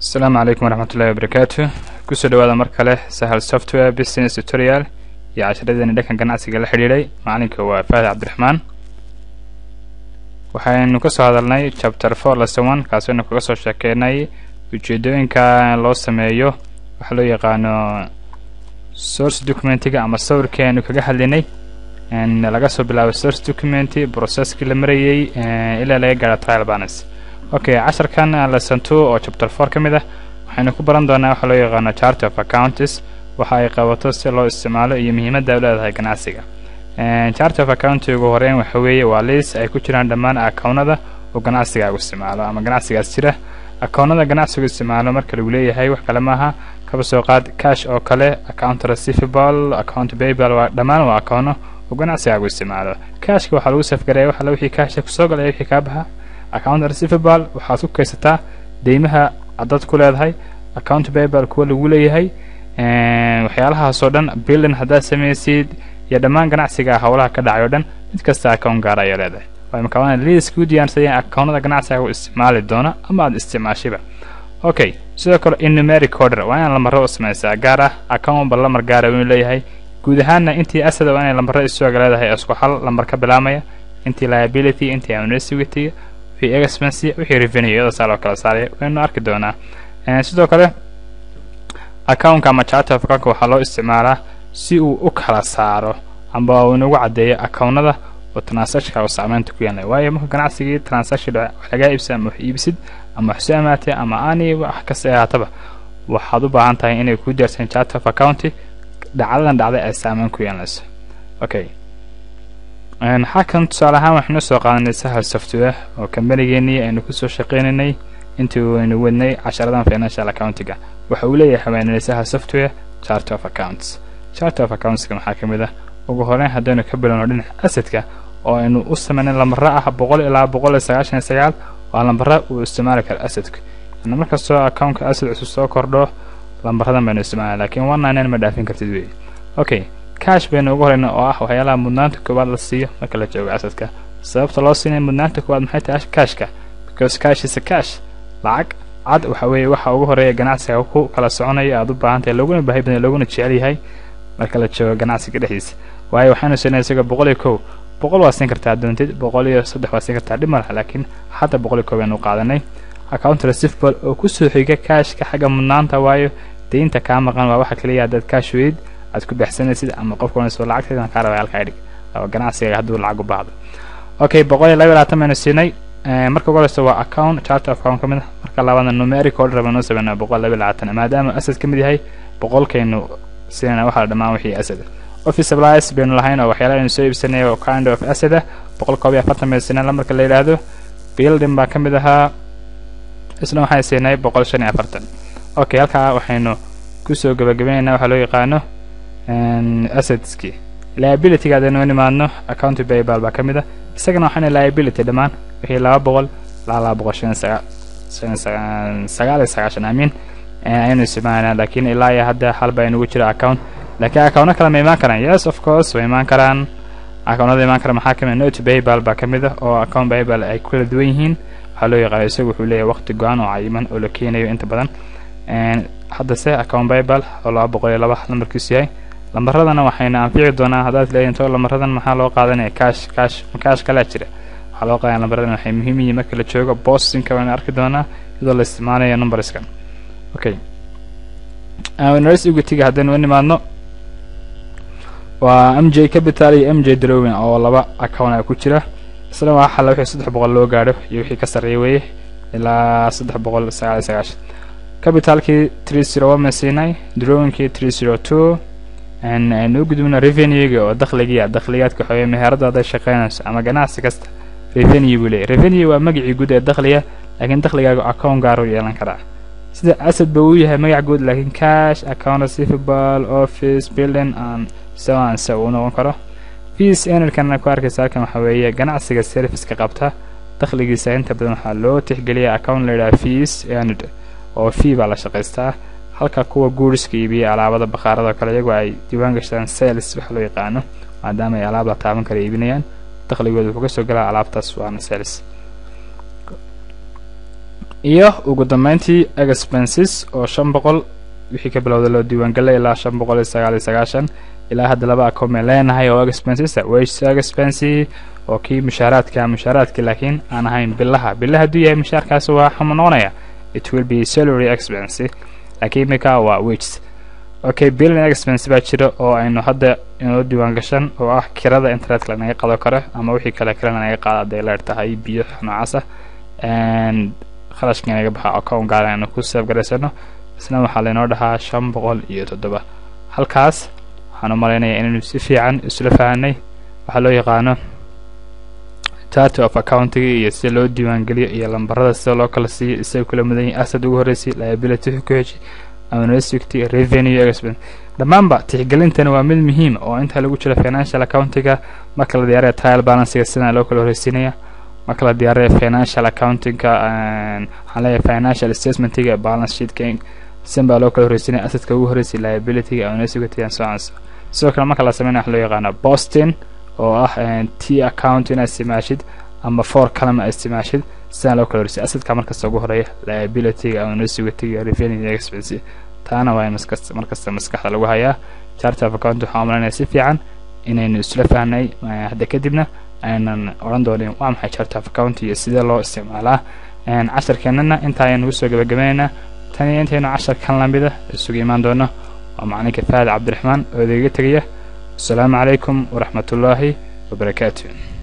asalaamu calaykum waraxmat ullahi wabarakaatu kusoo dhawaada mar kale sahal software business tutorial iyo casharadeeni dhankan ganacsiga la xidhiidhay macalinka waa faahid cabdiraxmaan waxaynu kasoo hadalnay chapter four lesson one kaasaynu kaga soo sheekeynay ujeedooyinka loo sameeyo waxaa loo yaqaano source documentiga ama sawirkii aynu kaga hadlinay laga soo bilaabo source documenti processkii la marayey ilaa laga gaaro trial balance okay casharkan lesson two oo chapter four ka mid ah waxaynu ku baran doonaa waxaa loo yaqaano chart of accounts waxa ay qabato si loo isticmaalo iyo muhiimadda ay u leedahay ganacsiga chart of account ugu horeyn waxa weeye waa liis ay ku jiraan dhammaan akownada oo ganacsiga u isticmaalo ama ganacsigaas jira akownada ganacsigu isticmaalo marka lagu leeyahay wax kale maaha kaba soo qaad cash oo kale account receivable account payable waa dhammaan waa akoono oo ganacsigaagu isticmaalo cashka waxaa lagu safgaraya wax alla wixii cashka kusoo galaya wixii kaa baxa account receivable waxaad ku kaysataa deymaha adad ku leedahay account payable kuwa lagu leeyahay waxyaalahaasoo dhan billan haddaad samaysid iyo dhammaan ganacsiga howlaha ka dhacay o dhan mid kasta account gaara ayaa leedahay waa makaana liiska u diyaarsadeen akownada ganacsiga isticmaali doona ama aad isticmaashiba okay sidoo kale innumeric order waa inaan lamaro u samaysaa gaar ah account walba lamar gaara inuu leeyahay guud ahaanna intii asada waa inay lambaro isuga leedahay isku hal lambar ka bilaamaya intii liability intii amnesty wixii expense wixii revenue iyadoo saa loo kala saaraya waynu arki doonaa sidoo kale accountka ama chart of account waxaa loo isticmaalaa si uu u kala saaro amba uu inagu caddeeyo akownada oo transactionka uu saameynta ku yeelnay waayo marka ganacsigii transaction dhaca wax lagaa iibsa ama wax iibsid ama wax soo amaatay ama aani wax kasta ahaataba waxaad u baahan tahay inay kuu diyaarsan chart of account dhacdadan dhacday ay saameyn ku yeelanayso okay xakan tusaale ahaan waxaynu soo qaadanay sahal software oo kambanigeenii aynu kusoo shaqeynaynay intii aynu wadnay casharadan financial accountiga waxa uu leeyahay haweenay sahal software chart of accounts chart of accountska maxaa ka mid ah ugu horeyn haddaynu ka bilowno dhinaca asadka oo aynu u sameynay lambara ah boqol ilaa boqol iyo sagaashan iyo sagaal waa lambara uu isticmaali karo asadka yani markastoo accountka asad cusub soo kordho lambaradan baynu isticmaalay lakiin one nine ma dhaafin kartid wey okay cash baynu ugu horeyna oo ah waxyaalaha mudnaanta koowaad la siiyo marka la joogo asadka sababta loo siinaya mudnaanta koowaad maxay tahay cashka because cash is a cash lacag cad waxa weeye waxa ugu horeeya ganacsiga ku kala soconaya aad u baahan tahay looguna baahi badan looguna jecel yahay marka la joogo ganacsiga dhexdiisa waayo waxaynu siinay isaga boqol iyo kow boqol waa siin kartaa doontid boqol iyo saddex waa siin kartaa dhib malaha laakiin hadda boqol iyo kow baynu qaadanay account receivable oo kusoo xiga cashka xagga mudnaanta waayo deynta kaa maqan waa waxa kaliya haddaad cash weyd aad ku baxsanaysid ama qofka wanayso lacagteedan kaa rabay halkaa dhig oo ganacsiga hadduu lacag u baahdo okay boqol iyo laba iyo labaatan baynu siinay marka ugu horeysa waa account chart of account ka mid ah marka labaadna numeric order baynu sameynaa boqol laba iyo labaatan maadaama asad ka mid yahay boqolkaynu siinayna waxaa dhammaan wixii asad office supplies baynu lahayn oo waxyaala aynu soo iibsanay oo kind of asad ah boqol koob iyo afartan baynu siinay marka la yidhaahdo building baa ka mid ahaa isna waxaan siinay boqol shan iyo afartan okay halkaa waxaynu kusoo gabagabaynaynaa waxaa loo yaqaano assadski liabilityga haddaynu nimaadno account baybal baa ka mid ah isagana waxaana liability dhammaan wixii laba boqol ilaa laba boqol shan saga shan sagaal iyo sagaashan amiin ayaynu isticmaalanaa laakiin ilaa iyo hadda hal baa inugu jira account laakiin accountna kale ma imaan karaan yes of course way imaan karaan accountnada imaan kara maxaa kamid note baybal baa ka mid ah oo account baybal ay kala duwan yihiin waxaa loo yaqaano isagu wuxuu leeyahay waqti go-an oo cayiman oo la keenayo inta badan haddase account baybal oo laba boqol iyo laba lambarkiisu yahay lambaradana waxayna anfici doonaa haddaad leeyihin to lambaradan maxaa loo qaadanaya cash cash cash kalaa jira waxaa loo qaadaya lambaradan waxay muhiim yihiin marka la joogo bostinka wayna arki doonaa iyadoo la isticmaalayo numberskan okay nars ugutiga haddaynu u nimaadno waa m j capital iyo m j drowin oo laba account a ku jira isna waa xalla wixii saddex boqol loo gaadho iyo wixii ka sarreeya weeye ilaa saddex boqol sagaal iyo sagaashan capitalkii three zero one ma siinay drowinkii three zero two aynu u gudubno revenuega oo dakhligiia dakhligaadka waxaweye meherada hadday shaqeynayso ama ganacsi kasta revenue buu leeyay revenue waa magacii guud ee dakhliga laakiin dakhligaaga account gaar u yeelan karaa sida asad ba uu yahay magac guud laakiin cash account receivable office building and so and so uu noqon karo fees enerkana ku arkaysa halkan waxa weeye ganacsiga serviceka qabta dakhligiisa inta badan waxaa loo tixgeliya account la yidhaha fees earned oo fee baa la shaqaystaa halka kuwa guuriska iibiya alaabada bakhaarada kale iyagoo ay diiwaan gashtaan sales waxa loo yaqaano maadaama ay alaab la taaban kara iibinayaan dakhligooda wuxuu kasoo galaa alaabtaas waana sales iyo ugu dambeyntii expenses oo shan boqol wixii ka bilowda loo diiwaangelay ilaa shan boqol iyo sagaal iyo sagaashan ilaa hadda laba account baan leenahay oo expenses wages expense oo kii mushaaraadka mushaaraadka laakiin aan ahayn bilaha bilaha hadduu yahay mushaarkaasi waa xuma noqonaya it will be salary expense laakiin imika waa wages okay billing expense baa jira oo aynu hadda inoo diiwaan gashan oo ah kirada internetka lanaga qado karo ama wixii kale kale lanaga qaado hadday leer tahay biyo noocaasa kharashka inaga baxa account gaar aynu ku save garaysano isna waxaa laynoo dhahaa shan boqol iyo toddoba halkaas waxaan u malaynayaa inaynu si fiican isla fahanay waxaa loo yaqaano data of accountiga iyo sida loo diiwaangeliyo iyo lambarada sida loo kala siiyo isaga kula mudan yahay asad ugu horreysay liability ku xiji amnesty revenue expense dhammaanba tixgelintani waa mid muhiim oo inta lagu jiro financial accountiga marka la diyaaraya trial balansiga sidana loo kala horreysiinaya marka la diyaaraya financial accountinga waxaan leeyahay financial statementiga balance sheetka sin baa loo kala horreysiinaya asadka ugu horreysay liabilityga amnesty and so on sidoo kale marka la sameynaya waxa loo yaqaana boston oo ah t account inaad isticmaashid ama for kalama aad isticmaashid sidaan loo kala horreysay asadka markasta ugu horeeya liabilityga amnesty revenue expense taana waa maskasta markasta maskaxda lagu hayaa chart of account waxaan umalanaya si fiican inaynu isla fahnay hadda kadibna aynan odhan doonin waa maxay chart of account iyo sidee loo isticmaalaa casharkeenana inta ayaan ugu soo gabagabaynaynaa tan iyo intaynu casharkan lamida isugu imaan doono waa macalinka faahad cabdiraxmaan oo idiga tegaya asalaamu calaykum waraxmat ullaahi wabarakaatu